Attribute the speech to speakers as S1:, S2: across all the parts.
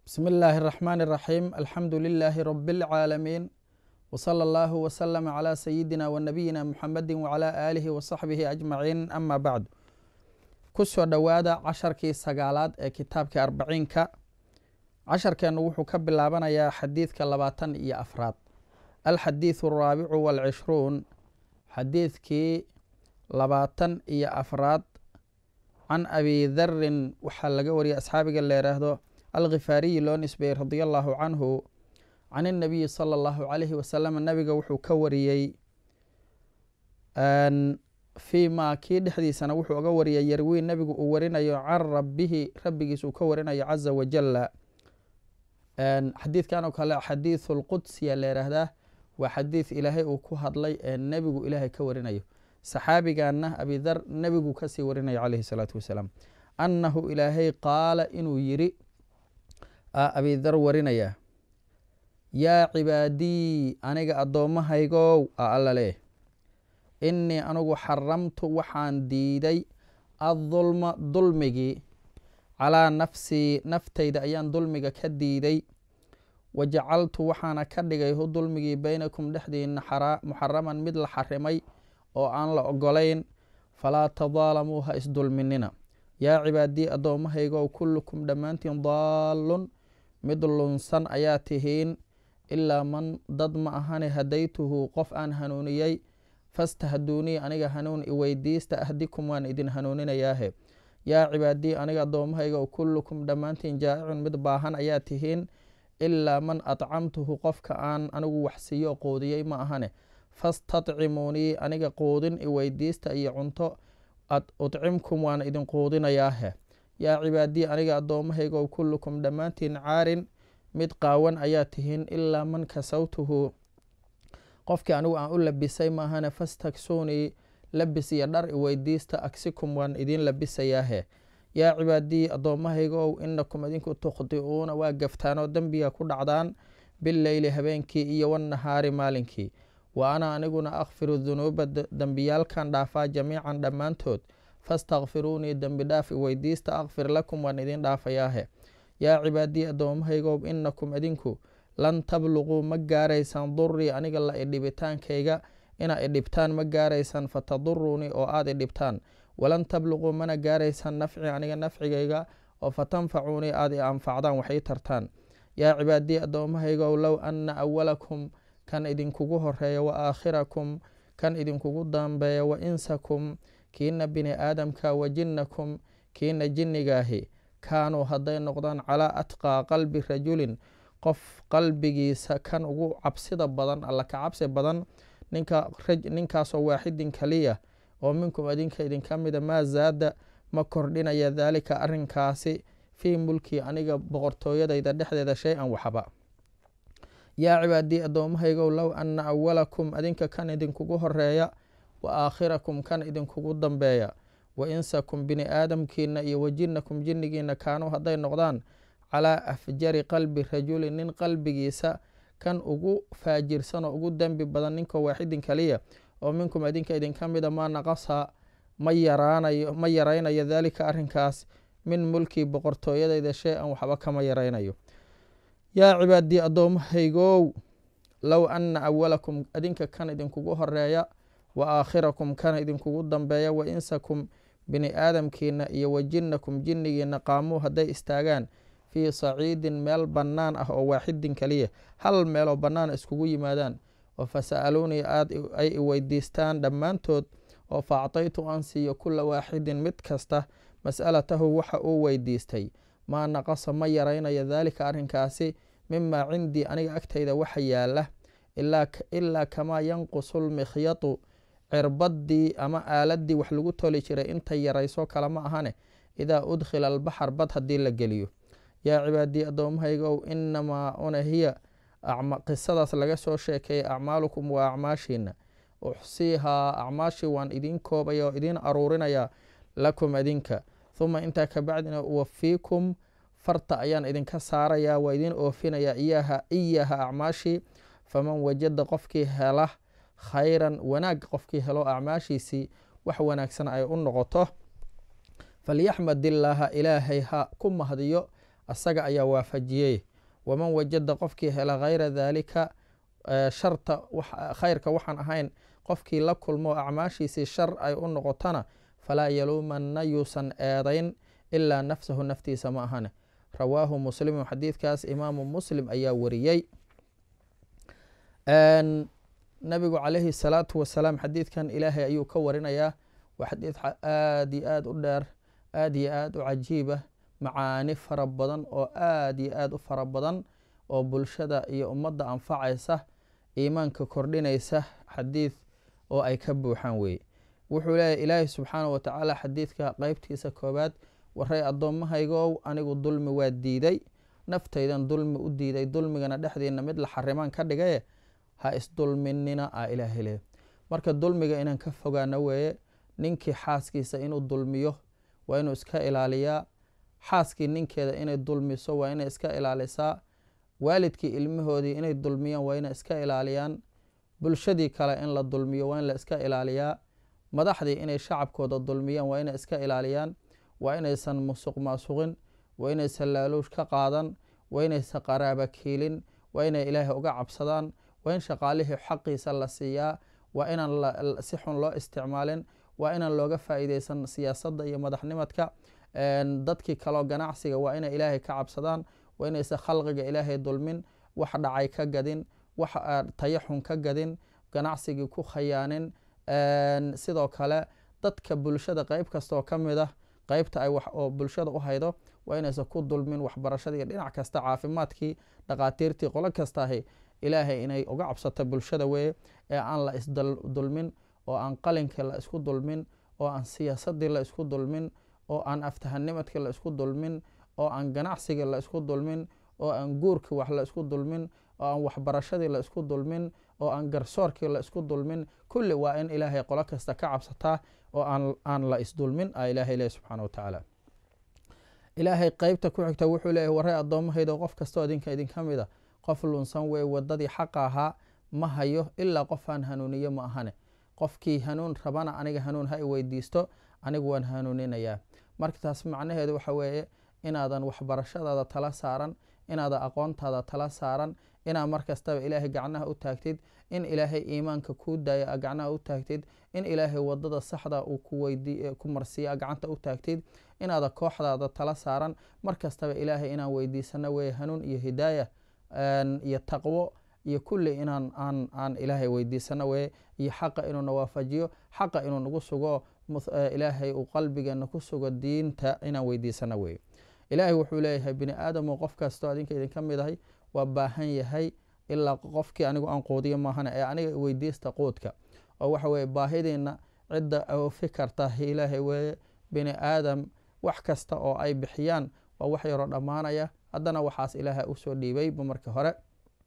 S1: بسم الله الرحمن الرحيم الحمد لله رب العالمين وصلى الله وسلم على سيدنا ونبينا محمد وعلى آله وصحبه أجمعين أما بعد kusoo dhowaada casharkii sagaalaad ee kitaabkii arbaciinka casharkeennu wuxuu ka bilaabanayaa xadiidka labaatan iyo afraad alxadiidu araabicu waalcishruun xadiidkii labaatan iyo afraad can abi darin waxaa laga wariyay asxaabiga la yidhaahdo alkhifaariyi loo nisbeeyey radia allahu canhu can inabiyi sala allahu calayhi wasalam nabiga wuxuu ka wariyey fii maa kii dhexdiisana wuxuu oga wariyay yarwii nabigu uu warinayo can rabbihi rabbigiis uu ka warinayo caza wajala xadiidkan oo kale xadiidu lqudsiya la yidhaahdaa waa xadiid ilaahay uu ku hadlay ee nebigu ilaahay ka warinayo saxaabigaana abidar nebigu kasii warinayo calayhi salaatu wasalaam annahu ilaahay qaala inuu yiri abidar warinaya yaa cibaadii aniga addoommahaygow a alla leh innii anugu xaramtu waxaan diiday addulma dulmigii calaa nafsii naftayda ayaan dulmiga ka diiday wa jacaltu waxaana ka dhigay hu dulmigii beynakum dhexdiina muxaraman mid la xarimay oo aan la ogolayn falaa tadaalamuu ha isdulminina yaa cibaadii addoommahaygow kullukum dhammaantiin daallun mid lunsan ayaa tihiin ilaa man dad ma ahane hadaytuhu qof aan hanuuniyey fastahduunii aniga hanuun iweydiista ahdikum waan idin hanuuninayaahe yaa cibaadii aniga addoommahaygow kullukum dhammaantiin jaa'icun mid baahan ayaa tihiin ilaa man adcamtuhu qofka aan anigu waxsiiyo quudiyey ma ahane fastadcimuunii aniga quudin iweydiista iyo cunto udcimkum waan idin quudinayaahe yaa cibaadii aniga addoommahaygow kullukum dhammaantiin caarin mid qaawan ayaa tihiin ilaa man kasawtuhu qofkii anigu aan u labisay maahane fastaksuunii labis iyo dhar iweydiista agsikum waan idin labisayaahe yaa cibaadii addoommahaygow inakum idinku tukhdi'uuna waa gaftaanoo dembiga ku dhacdaan bileyli habeenkii iyo wannahaari maalinkii wa ana aniguna akfiru dunuuba dembiyaalkan dhaafaa jamiican dhammaantood fastakfiruunii dembi dhaaf iweydiista akfir lakum waan idin dhaafayaahe yaa cibaadii addoommahaygow inakum idinku lan tabluquu ma gaaraysaan durii aniga la idhibitaankayga inaa idhibtaan ma gaaraysaan fataduruunii oo aada idhibtaan walan tabluquu mana gaaraysaan nafci aniga nafcigayga oo fatanfacuunii aada i anfacdaan waxay tartaan yaa cibaadii addoommahaygow low anna awalakum kan idinkugu horeeya wa aakhirakum kan idinkugu dambeeya wa insakum kiina bini aadamka wa jinnakum kiina jinnigaahi kaanuu hadday noqdaan calaa atqaa qalbi rajulin qof qalbigiisa kan ugu cabsida badan alla ka cabsi badan ninkaasoo waaxidin kaliya oo minkum idinka idinka mida maa zaada ma kordhinaya daalika arinkaasi fii mulkii aniga boqortooyadayda dhexdeeda shay-an waxba yaa cibaadii addoommahaygow low anna awalakum adinka kan idinkugu horeeya wa aakhirakum kan idinkugu dambeeya wa insakum bini aadamkiina iyo wa jinnakum jinnigiina kaanuu hadday noqdaan calaa afjari qalbi rajulin nin qalbigiisa kan ugu faajirsan oo ugu dembi badan ninkoo waaxidin kaliya oo minkum idinka idinka mida maa naqasa ma yaraanayo ma yaraynayo daalika arrinkaas min mulkii boqortooyadayda shay-an waxba kama yaraynayo yaa cibaadii addoommahaygow low anna awalakum idinka kan idinkugu horeeya wa aakhirakum kan idinkugu dambeeya wa insakum bini aadamkiina iyo wa jinnakum jinnigiina qaamuu hadday istaagaan fii saciidin meel bannaan ah oo waaxidin kaliya hal meeloo bannaan iskugu yimaadaan oo fasa'aluunii aada ay iweydiistaan dhammaantood oo fa actaytu aan siiyo kula waaxidin mid kasta mas'alatahu waxa uu weydiistay maa naqasa ma yaraynayo daalika arrinkaasi mimaa cindii aniga agtayda waxa yaala ilaa kamaa yanqusu lmikhyatu cirbaddii ama aaladii wax lagu toli jiray intay yarayso kale ma ahane idaa udkhila albaxar bad haddii la geliyo yaa cibaadii addoommahaygow inamaa una hiya qisadaas laga soo sheekeeyay acmaalukum waa acmaashiina uxsiihaa acmaashii waan idiin koobaya oo idiin aruurinayaa lakum idinka huma intaa kabacdina uwafiikum farta ayaan idinka saarayaa waa idiin oofinayaa iyaha iyaha acmaashii faman wajada qofkii hela khayran wanaag qofkii helo acmaashiisii wax wanaagsan ay u noqoto falyaxmad illaaha ilaahay ha ku mahdiyo asaga ayaa waafajiyey waman wajada qofkii hela hayra daalika sharta khayrka waxaan ahayn qofkii la kulmo acmaashiisii shar ay u noqotana falaa yaluumanna yuusan eedayn ilaa nafsahu naftiisa ma ahane rawaahu muslimu xadiidkaas imaamu muslim ayaa wariyey nabigu calayhi salaatu wasalaam xadiidkan ilaahay ayuu ka warinayaa waa xadiid aad iyo aad u dheer aad iyo aad u cajiiba macaani fara badan oo aad iyo aad u fara badan oo bulshada iyo ummadda anfacaysa iimaanka kordhinaysa xadiid oo ay ka buuxaan weeye wuxuu leeyahy ilaahay subxaana wa tacaala xadiidka qeybtiisa koowaad waray addoommahaygow anigu dulmi waa diiday naftaydan dulmi u diiday dulmigana dhexdiina mid la xarimaan ka dhigaye ha isdulminina a ilaahay leey marka dulmiga inaan ka fogaano weeye ninkii xaaskiisa inuu dulmiyo waa inuu iska ilaaliyaa xaaskii ninkeeda inay dulmiso waa inay iska ilaalisaa waalidkii ilmahoodii inay dulmiyaan waa inay iska ilaaliyaan bulshadii kale in la dulmiyo waa in la iska ilaaliyaa madaxdii inay shacabkooda dulmiyaan waa inay iska ilaaliyaan waa inaysan musuq maasuqin waa inaysan laaluush ka qaadan waa inaysan qaraaba kiilin waa inay ilaahay uga cabsadaan waa in shaqaalihii xaqiisa la siiyaa waa inaan si xun loo isticmaalin waa inaan looga faa'iideysan siyaasadda iyo madaxnimadka dadkii kaloo ganacsiga waa inay ilaahay ka cabsadaan waa inaysan khalqiga ilaahay dulmin wax dhacay ka gadin wax tayaxun ka gadin ganacsigii ku khayaanin sidoo kale dadka bulshada qeyb kastaoo ka mid ah qeybta ay wax oo bulshada u haydo waa inaysan ku dulmin waxbarashadii dhinac kasta caafimaadkii dhaqaatiirtii qolo kastaahi ilaahay inay uga cabsato bulshada weeye ee aan la isdulmin oo aan qalinkii la isku dulmin oo aan siyaasadii la isku dulmin oo aan aftahanimadkii la isku dulmin oo aan ganacsigii la isku dulmin oo aan guurkii wax la isku dulmin oo aan waxbarashadii la isku dulmin oo aan garsoorkii la isku dulmin kulli waa in ilaahay qolo kasta ka cabsataa oo aan la isdulmin a ilaahay leh subxaana wa tacaala ilaahay qeybta ku xigta wuxuu leeyahy waray addoommahaydo qof kastoo idinka idinka mid a qof lunsan wey wadadii xaqa ahaa ma hayo ilaa qofaan hanuuniyo ma ahane qofkii hanuun rabana aniga hanuun ha i weydiisto anigu waan hanuuninayaa marka taas macnaheedu waxa weeye inaadan waxbarashadaada tala saaran inaadan aqoontaada tala saaran inaad mar kastaba ilaahay gacnaha u taagtid in ilaahay iimaanka kuu daaya a gacnaha u taagtid in ilaahay wadada saxda uu ku marsiiya gacanta u taagtid inaada kooxdaada tala saaran mar kastaba ilaahay inaan weydiisano weye hanuun iyo hidaaya iyo taqwo iyo kulli inaan aan aan ilaahay weydiisano weye iyo xaqa inuuna waafajiyo xaqa inuu nagu sugo ilaahay uu qalbigeena ku sugo diinta inaan weydiisano weye ilaahay wuxuu leeyahay bini aadamu qof kastoo adinka idinka mid ahay waa baahan yahay ilaa qofkii anigu aan quudiyo maahana ee aniga weydiista quudka oo waxa weye baahidiina cidda oofi karta ilaahay weeye bini aadam wax kasta oo ay bixiyaan waa wax yaroo dhammaanaya haddana waxaas ilaaha usoo dhiibayba marka hore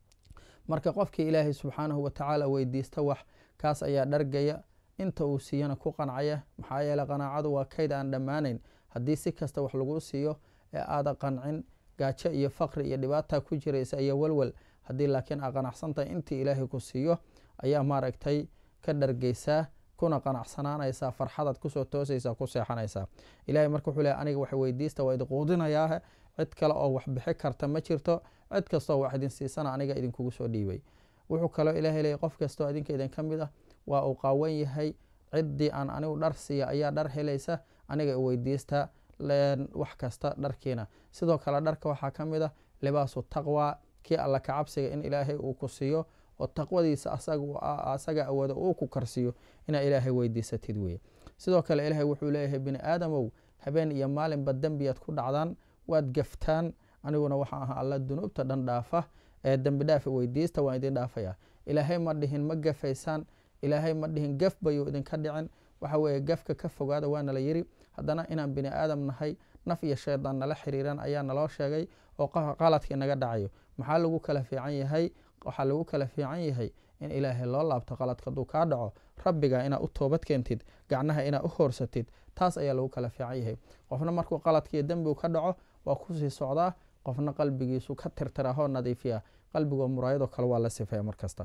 S1: marka qofkii ilaahay subxaanahu watacaala weydiista wax kaas ayaa dhargaya inta uu siiyana ku qancaya maxaa yeele qanaacadu waa kayd aan dhammaanayn haddii si kasta wax lagu siiyo ee aada qancin gaajo iyo faqri iyo dhibaata ku jiraysa iyo walwal haddii laakiin aa qanacsantahay intii ilaahay ku siiyo ayaa maaragtay ka dhargeysaa kuna qanacsanaanaysaa farxadaad kusoo toosaysaa ku seexanaysaa ilahay marka wuxuu leey aniga wax weydiista waa idin quudinayaahe cid kale oo wax bixi karta ma jirto cid kastoo wax idin siisana aniga idinkugu soo dhiibay wuxuu kaloo ilahay leeyay qof kastoo idinka idin ka mid ah waa uu qaawan yahay ciddii aan anigu dhar siiya ayaa dhar helaysa aniga weydiista wax kasta dharkiina sidoo kale dharka waxaa ka mid ah libaasu taqwa kii alla kacabsiga in ilaahay uu ku siiyo oo taqwadiisa asaga awooda uu ku karsiiyo inaa ilaahay weydiisatid weye sidoo kale ilaahay wuxuu leeyahay bini aadamow habeen iyo maalinba dembiyaad ku dhacdaan waad gaftaan aniguna waxaa ahaa alla dunuubta dhan dhaafa ee dembi dhaafa weydiista waan idin dhaafaya ilaahay ma dhihin ma gafaysaan ilaahay ma dhihin gaf bayuu idinka dhicin waxa weeye gafka ka fogaada waa nala yiri haddana inaan bini aadam nahay naf iyo shaydaan nala xiriiran ayaa naloo sheegay oo qaladka inaga dhacayo maxaa lagu kala fiican yahay waxaa lagu kala fiican yahay in ilaahay loo laabto qaladka hadduu kaa dhaco rabbiga inaad u toobad keentid gacnaha inaad u hoorsatid taas ayaa lagu kala fiican yahay qofna markuu qaladkiiyo dembigu ka dhaco waa kusii socdaa qofna qalbigiisu ka tirtirahoo nadiifiya qalbigoo muraayadoo kale waa la sifeeya markasta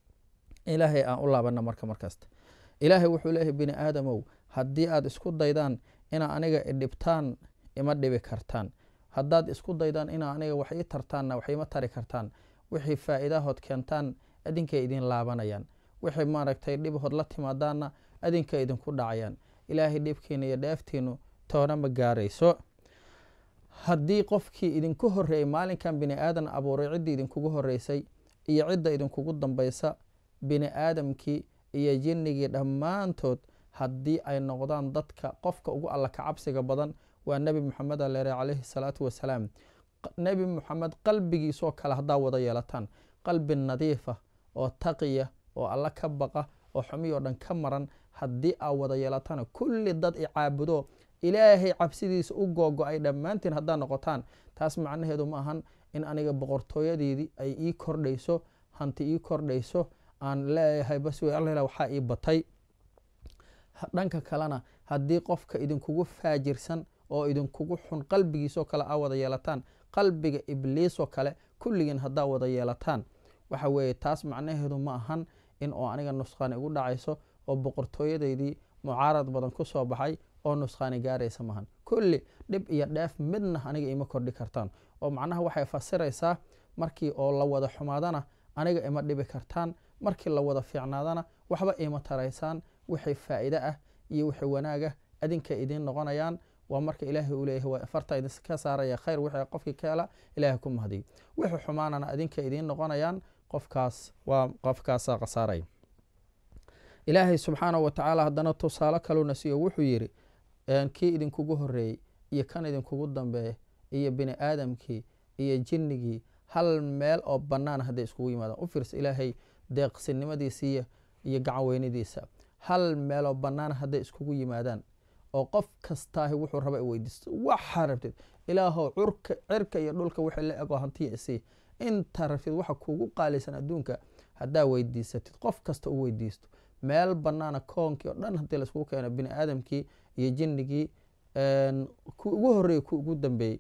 S1: ilaahay aan u laabana marka markasta ilaahay wuxuu leeyahay bini aadamow haddii aad isku daydaan inaa aniga idhibtaan ima dhibi kartaan haddaad isku daydaan ina aniga wax ii tartaanna wax iima tari kartaan wixii faa'iidahood keentaan idinkay idin laabanayaan wixii maaragtay dhibahood la timaadaanna adinka idinku dhacayaan ilaahay dhibkiina iyo dheeftiinu toona ma gaarayso haddii qofkii idinku horreeyey maalinkan bini aadan abuuray ciddii idinkugu horreysay iyo cidda idinkugu dambaysa bini aadamkii iyo jinnigii dhammaantood haddii ay noqdaan dadka qofka ugu alla ka cabsiga badan waa nebi moxamed aleere calayhi salaatu wasalaam nebi moxamed qalbigiisoo kale haddaa wada yeelataan qalbi nadiifa oo taqiya oo alla ka baqa oo xumiyoo dhan ka maran haddii aa wada yeelataan kulli dad i caabudo ilaahay cabsidiisa u googo-ay dhammaantiin haddaa noqotaan taas macnaheedu ma ahan in aniga boqortooyadeedii ay ii kordhayso hanti ii kordhayso aan leeyahay bas wey alla waxaa ii batay dhanka kalena haddii qofka idinkugu faajirsan oo idinkugu xun qalbigiisoo kale aa wada yeelataan qalbiga ibliisoo kale kulligiin haddaa wada yeelataan waxa weeye taas macnaheedu ma ahan in oo aniga nusqaani igu dhacayso oo boqortooyadeydii mucaarad badan ku soo baxay oo nusqaani gaaraysa maahan kulli dhib iyo dheef midna aniga ima kordhi kartaan oo macnaha waxay fasiraysaa markii oo la wada xumaadana aniga ima dhibi kartaan markii la wada fiicnaadana waxba ima taraysaan wixii faa'iide ah iyo wixii wanaag ah adinka idiin noqonayaan waa marka ilaahay uu leeyahay waa farta idinka saaraya khayr wixii qofkii ka hela ilaahay ku mahdiyo wixii xumaanana adinka idiin noqonayaan qofkaas waa qofkaasaa khasaaraya ilaahay subxaanahu watacaala haddana tusaale kaluna siiyo wuxuu yidhi kii idinkugu horreeyey iyo kan idinkugu dambeeya iyo bini aadamkii iyo jinnigii hal meel oo bannaan hadday iskugu yimaadaan u fiirsa ilaahay deeqsinimadiisa iyo gacan weynadiisa hal meeloo bannaan hadday iskugu yimaadaan oo qof kastaahi wuxuu raba i weydiisto waxaa rabtid ilaahow curka cirka iyo dhulka wixii la egoo hantiya isii intaa rabtid waxa kuugu qaalisan adduunka haddaa weydiisatid qof kasta u weydiisto meel bannaana koonkii oo dhan haddii laiskugu keeno bini aadamkii iyo jinnigii ku ugu horreeyey ku ugu dambeeyey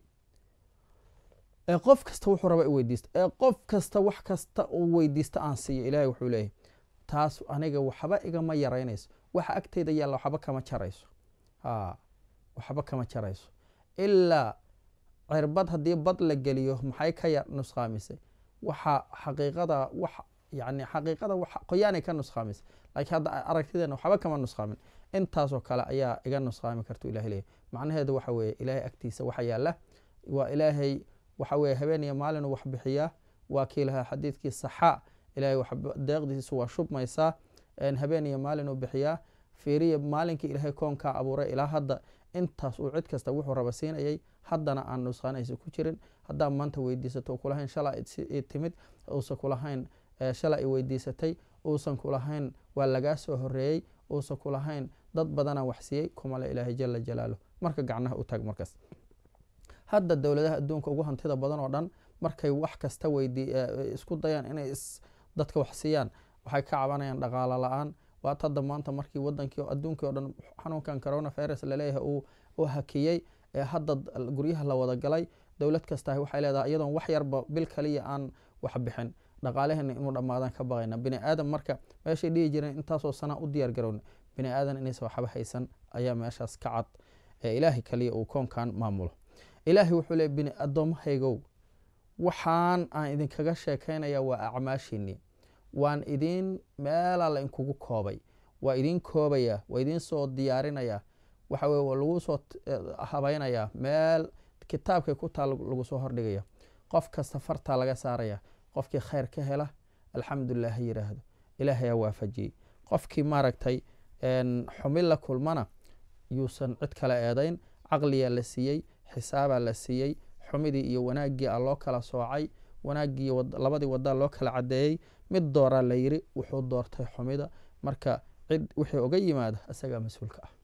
S1: ee qof kasta wuxuu raba i weydiisto ee qof kasta wax kasta uu weydiisto aan siiyo ilaahay wuxuu leeyahay taas aniga waxba igama yaraynayso waxa agteyda yaalla waxba kama jarayso a waxba kama jarayso ilaa cirbad haddii bad la geliyo maxay ka ya nusqaamisay waxa xaqiiqada wax yani xaqiiqada wax qoyaanay ka nusqaamisay laakiin hadda aragtideena waxba kama nusqaamin intaasoo kale ayaa iga nusqaami kartu ilahay leeyahy macnaheedu waxa weeye ilaahay agtiisa waxa yaalla waa ilaahay waxa weeye habeen iyo maalinu wax bixiyaa waa kii lahaa xadiidkii saxaa ilahay deeqdiisu waa shubmaysaa habeen iyo maalinuu bixiyaa fiiriya maalinkii ilaahay koonkaa abuuray ilaa hadda intaas uu cid kasta wuxuu raba siinayay haddana aan nusqaanaysa ku jirin haddaa maanta weydiisato kulahayn shala i timid uusan kulahayn shala i weydiisatay uusan kulahayn waa lagaa soo horeeyey uusan kulahayn dad badanaa wax siiyey kumale ilaahay jala jalaaluh marka gacnaha u taag markaas hadda dowladaha adduunka ugu hantida badan oo dhan markay wax kasta isku dayaan inay dadka wax siiyaan waxay ka cabanayaan dhaqaalo la-aan waat hadda maanta markii wadankii adduunkii o dhan xanuunkan corona virus laleeyahay uu hakiyey ee hadda guryaha la wada galay dowlad kastaah waxay leedahay iyadoon wax yarba bil kaliya aan wax bixin dhaqaalaheena inuu dhammaadaan ka baqayna bini aadam marka meeshay dhihi jireen intaasoo sanaa u diyaar garowna bini aadan inaysa waxba haysan ayaa meeshaas ka cad ee ilaahay kaliya uu koonkan maamulo ilaahay wuxuu leey bini addoommahaygow waxaan aan idinkaga sheekaynaya waa acmaashiinii waan idiin meelaa la inkugu koobay waa idiin koobaya waa idiin soo diyaarinaya waxa weye waa lagu soo habaynayaa meel kitaabkay ku taa lagu soo hordhigaya qof kasta fartaa laga saaraya qofkii khayr ka hela alxamdulilah ha yiraahdo ilaahayaa waafajiyey qofkii maaragtay xumi la kulmana yuusan cid kale eedayn caqliyaa la siiyey xisaabaa la siiyey xumidii iyo wanaaggii a loo kala soocay wanaaggii labadii wadaa loo kala cadeeyey mid dooraa la yiri wuxuu doortay xumida marka cid wixii oga yimaada isagaa mas-uulka ah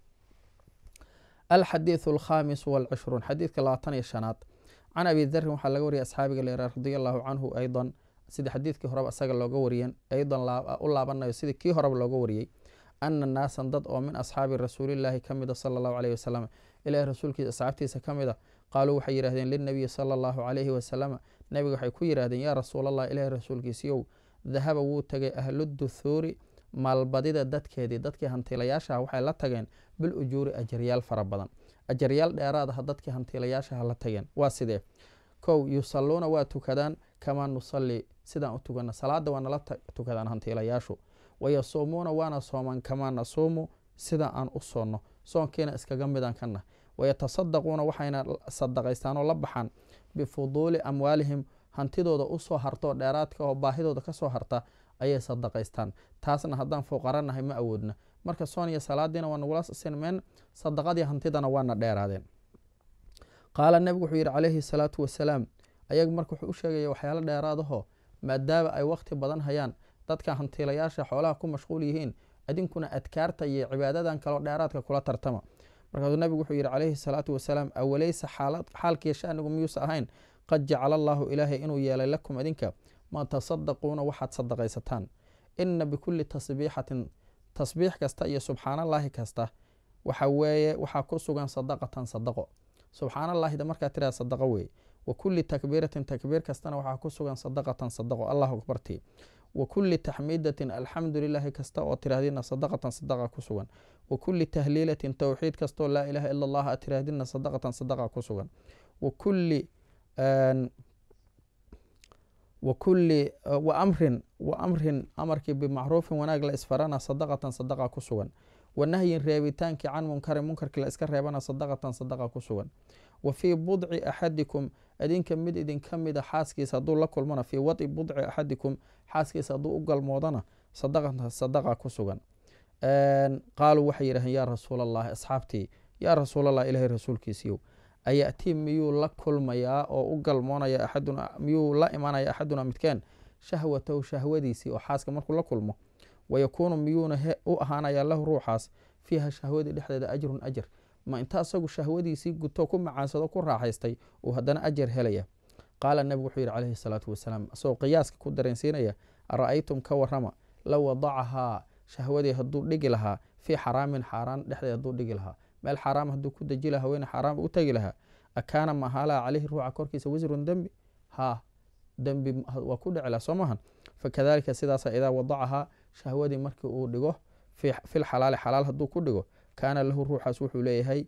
S1: alxadiiث alkhamis walcishruun xadiidka labaatan iyo shanaad can abi darin waxaa laga wariyay asxaabiga leera radi allahu canhu aydan sidii xadiidkii horeba isaga looga wariyen aydan u laabanayo sidii kii horeba looga wariyey ana naasan dad oo min asxaabi rasuulillaahi ka mida sala allahu aleyh wasalam ilahi rasuulkiisa asxaabtiisa ka mida qaaluu waxay yidhahdeen lilnabiyi sala allahu calayhi wasalama nebiga waxay ku yidhahdeen yaa rasuulallah ilahi rasuulkiisiyow dahaba wuu tegay ahluduthuuri maalbadida dadkeedii dadkii hantiilayaashaha waxay la tageen bil ujuuri ajaryaal fara badan ajaryaal dheeraadaha dadkii hantiilayaashaha la tageen waa sidee kow yusalluuna waa tukadaan kamaa nusalli sidaan u tukana salaada waa nala tukadaan hantiilayaashu wayasuumuuna waana soomaan kamaa nasuumu sida aan u soonno soonkiina iskaga midaan kana wayatasaddaquuna waxayna sadaqaystaan oo la baxaan bifuduuli amwaalihim hantidooda usoo harto dheeraadka oo baahidooda kasoo harta ayay sadaqaystaan taasna haddaan fuqaranahay ma awoodna marka soon iyo salaadiina waa nagula sinmeen sadaqadii hantidana waana dheeraadeen qaala nebigu wuxuu yidhi calayhi salaatu wasalaam ayaga marka wuxuu u sheegaya waxyaalo dheeraadaho maadaama ay waqti badan hayaan dadka hantiilayaasha xoolaha ku mashquul yihiin idinkuna adkaarta iyo cibaadadan kaloo dheeraadka kula tartama markaasuu nebigu wuxuu yidhi calayhi salaatu wasalaam awaleysa xaalkiiyo shanigu miyuusa ahayn qad jacala allaahu ilaahay inuu yeelay lakum idinka ma tasadaquuna waxaad sadaqaysataan ina bikulli tasbiixatin tasbiix kasta iyo subxaanallaahi kasta waxa weeye waxaa ku sugan sadaqatan sadaqo subxaanallaahida markaa tiraa sadaqo weeye wa kulli takbiiratin takbiir kastana waxaa ku sugan sadaqatan sadaqo allahu akbartii wa kulli taxmiidatin alxamdu lilaahi kasta oo tirahdina sadaqatan sadaqa ku sugan wa kulli tahliilatin towxiid kastoo laa ilaaha ila allah aad tirahdina sadaqatan sadaqa ku sugan wa kulli wa kulli wa amrin wa amrin amarkii bimacruufin wanaag la isfarana sadaqatan sadaqa ku sugan wa nahyin reebitaankii can munkarin munkarkii la iska reebana sadaqatan sadaqa ku sugan wa fii budci axadikum idinka mid idinka mida xaaskiisa hadduu la kulmana fii wadi budci axadikum xaaskiisa hadduu u galmoodana sadaqatan sadaqa ku sugan qaaluu waxay yidhaheen yaa rasuul allahi asxaabtii yaa rasuulallah ilahay rasuulkiisiiyow ayatii miyuu la kulmayaa oo u galmoonaya axaduna miyuu la imanaya axaduna midkeen shahwatahu shahwadiisii oo xaaska markuu la kulmo wayakuunu miyuuna u ahaanaya lahu ruuxaas fiiha shahwadii dhexdeeda ajrun ajar ma inta asagu shahwadiisii guto ku macaansado ku raaxaystay uu haddana ajar helaya qaala nebigu wuxuu yidhi calayhi salaatu wasalaam isagoo qiyaaska ku dareensiinaya ara-aytum ka warama low wadacahaa shahwadii hadduu dhigi lahaa fii xaraamin xaaraan dhexdeed hadduu dhigi lahaa meel xaaraam hadduu ku deji lahaa weyna xaaraam u tegi lahaa akaana mahaalaha caleyhi ruuxa korkiisa wisrun dembi haa dembi waa ku dhici laha soo maahan fakadalika sidaasa idaa wadacahaa shahwadii markii uu dhigo fil xalaali xalaal hadduu ku dhigo kaana lahu ruuxaas wuxuu leeyahay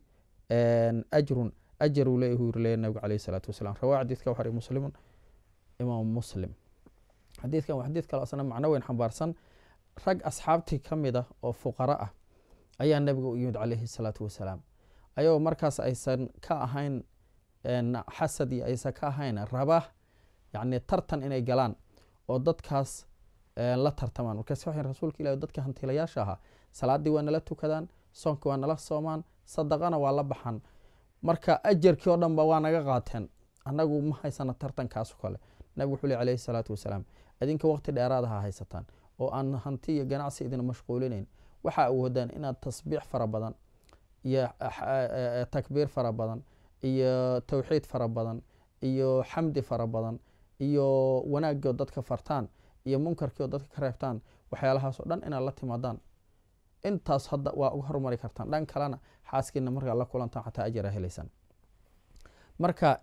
S1: ajrun ajaruu leeyahu yiri leeyahy nabigu caleyhi salaatu wasalaam rawaa xadiidka waxari muslimun imaam muslim xadiidkan waa xadiid kale asna macno weyn xambaarsan rag asxaabtii ka mid ah oo fuqaro ah ayaa nabiga u yimid calayhi salaatu wasalaam ayagoo markaas aysan ka ahayn xasad iyo aysan ka ahayn raba yacni tartan inay galaan oo dadkaas la tartamaan markaas waxay rasuulka ilahi dadka hantiilayaasha ahaa salaaddii waa nala tukadaan soonki waa nala soomaan sadaqana waa la baxan marka ajarkii oo dhanba waa naga qaateen annagu ma haysana tartankaaso kale nabigu wuxuu le alayhi salaatu wasalaam idinka waqti dheeraadaha haysataan oo aan hanti iyo ganacsi idin mashquulinayn waxaa awoodaan inaad tasbiix fara badan iyo takbiir fara badan iyo towxiid fara badan iyo xamdi fara badan iyo wanaagoo dadka fartaan iyo munkarkii oo dadka ka reebtaan waxyaalahaasoo dhan inaad la timaadaan intaas hadda waa uga hormari kartaan dhan kalena xaaskiina markaa la kulantaan xataa ajara helaysaan marka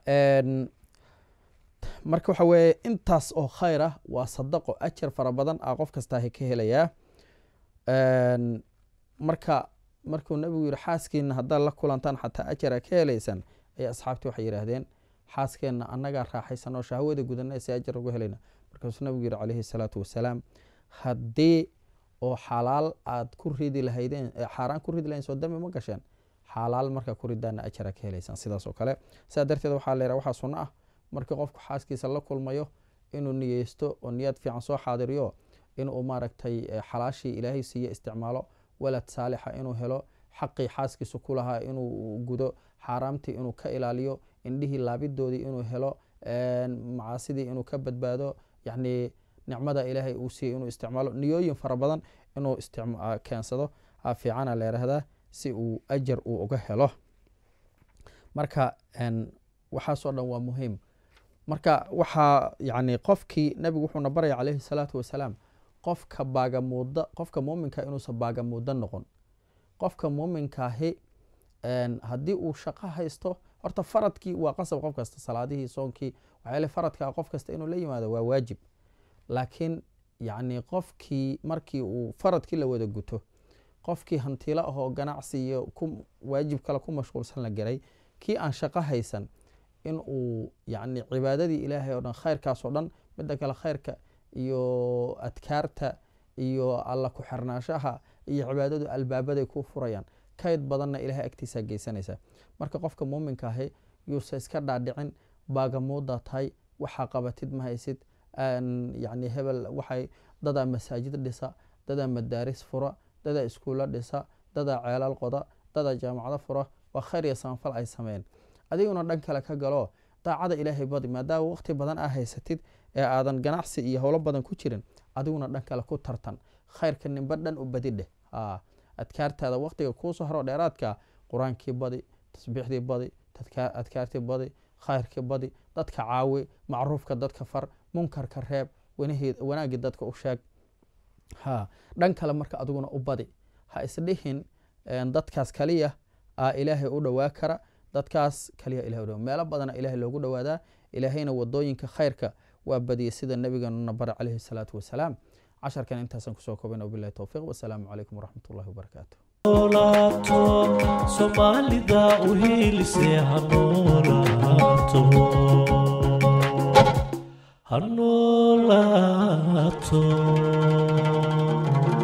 S1: marka waxa weeye intaas oo khayr ah waa sadaqo ajar fara badan a qof kastaaha ka helayaa marka markuu nabigu yihi xaaskiina haddaad la kulantaan xataa ajara ka helaysaan ayaa asxaabtii waxay yidhaahdeen xaaskeenna annagaa raaxaysan oo shahwada gudana si ajar uga helayna markaasuu nabigu yihi calayhi salaatu wasalaam haddii oo xalaal aad ku ridi lahaydeen xaaraan ku ridi lahayn soo dambi ma gasheen xalaal markaa ku ridaana ajara ka helaysaan sidaas oo kale sidaa darteed waxaa la yidhaha waxaa sunno ah markii qofku xaaskiisa la kulmayo inuu niyeysto oo niyad fiican soo xaadiriyo inuu maaragtay xalaashii ilaahay siiye isticmaalo walad saalixa inuu helo xaqii xaaskiisa ku lahaa inuu gudo xaaraamtii inuu ka ilaaliyo indhihii laabidoodii inuu helo macaasidii inuu ka badbaado yacni nicmada ilaahay uu siiyey inuu isticmaalo niyooyin fara badan inuu keensado fiicana la yidhaahdaa si uu ajar uu uga helo marka waxaasoo dhan waa muhiim marka waxaa yani qofkii nabigu wuxuuna baraya calayhi salaatu wasalaam qofka baagamuuda qofka muuminka inuusan baagamuudo noqon qofka muuminkaahi haddii uu shaqo haysto horta faradkii waa qasab qof kasta salaadihii soonkii waxyaale faradka qof kasta inuu la yimaado waa waajib laakiin yacni qofkii markii uu faradkii la wada guto qofkii hantiilo ahoo ganacsi iyo ku waajib kale ku mashquulsan la garay kii aan shaqo haysan in uu yacni cibaadadii ilaahay oo dhan khayrkaasoo dhan midda kale khayrka iyo adkaarta iyo alla ku xirnaashaha iyo cibaadadu albaabaday ku furayaan kayd badanna ilahay agtiisaa geysanaysaa marka qofka muuminka ahi yuusa iska dhaadhicin baagamuudaa tahay waxaa qabatid ma haysid yani hebel waxay dadaa masaajid dhisa dadaa madaaris fura dadaa iskuulla dhisa dadaa ceelal qoda dadaa jaamacado fura waa khayr iyo saanfal ay sameeyeen adiguna dhan kale ka galo daacada ilaahay badi maadaama waqti badan aa haysatid ee aadan ganacsi iyo howlo badan ku jirin adiguna dhan kale ku tartan khayrka nimba dhan u badi dheh adkaartaada waqtiga kuusoo haro dheeraadka qur-aankii badi tasbiixdii badi adkaartii badi khayrkii badi dadka caawi macruufka dadka far munkarka reeb wanaagii dadka u sheeg ha dhan kale marka adiguna u badi ha isdhihin dadkaas kaliya aa ilaahay u dhowaa kara dadkaas kaliya ilahay udhawa meelo badana ilahay loogu dhowaadaa ilaahayna wadooyinka khayrka waa badiyay sida nabigeenuna bara calayhi salaatu wasalaam casharkan intaasaan kusoo koobana wabilahi towfiiq wasalaamu calaykum waraxmat ullahi wabarakaatu
S2: soomaalida u hiilisee hanoolaato hanoolaato